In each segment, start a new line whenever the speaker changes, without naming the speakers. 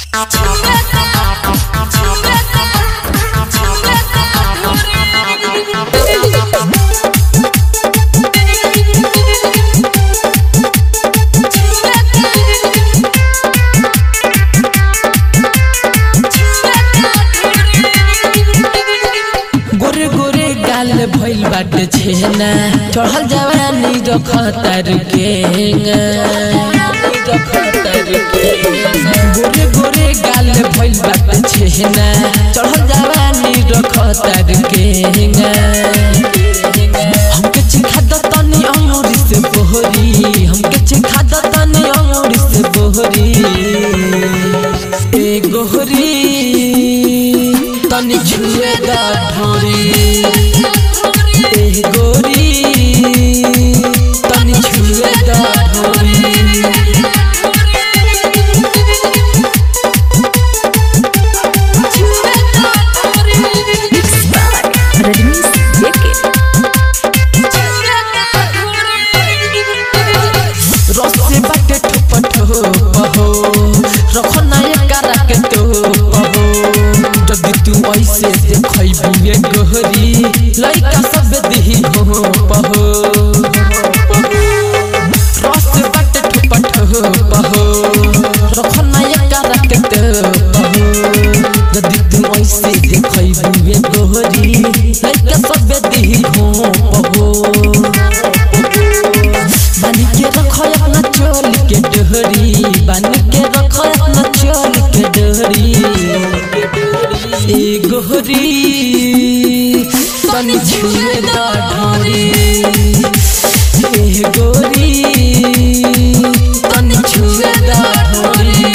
गोरे गोरे गाल भइल बाटे छेना चढ़ल जवानी रखतर के गोरे गोरे गाल भइल बाटे छेना चढ़ल जवानी रखतर के हमके चिखा द तनी अंगूरी से बोहरी हमके चिखा द तनी अंगूरी से बोहरी ए गोहरी तनी छुए दा ढोरी ए गोरी तनी छुए दा ढोरी
रजनीश जेके
रसे बाटे ठोप ठोप हो रखो ना एकरा के तो हो जदि तू ऐसे देखै बुए गोहरी लइका सब दिही हो पहो रस बाटे ठोप ठोप हो रखो ना एकरा के तो हो जदि तू ऐसे देखै बुए गोहरी लइका सब दिही हो पहो बन के रखो अपना चोल के डोहरी बन के रखो अपना चोल के डोहरी ए गोहरी तनी छुए दा ढोरी ए गोरी तनी छुए दा ढोरी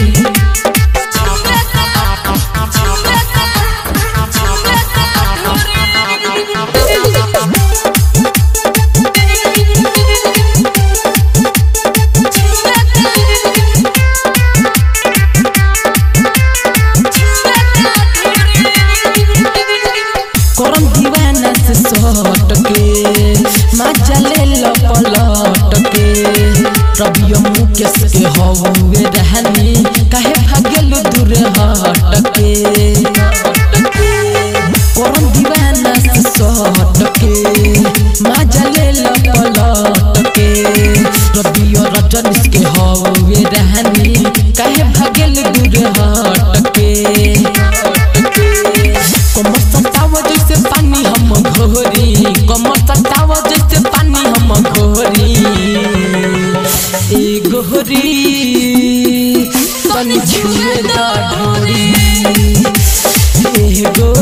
करम दीवाना से सट के मजा ले लो पलट के रबियो मुकेश के हवे रहनी काहे भागेलु दूर हट के करम दीवाना से सट के मजा ले लो पलट के रबियो रजनीश के हवे रहनी काहे भागेलु दूर हट के कमर सतावा जैसे पानी हम घोरी कमर सतावा जैसे पानी हम घोरी ए गोहरी तनी छुए दा ढोरी ए गो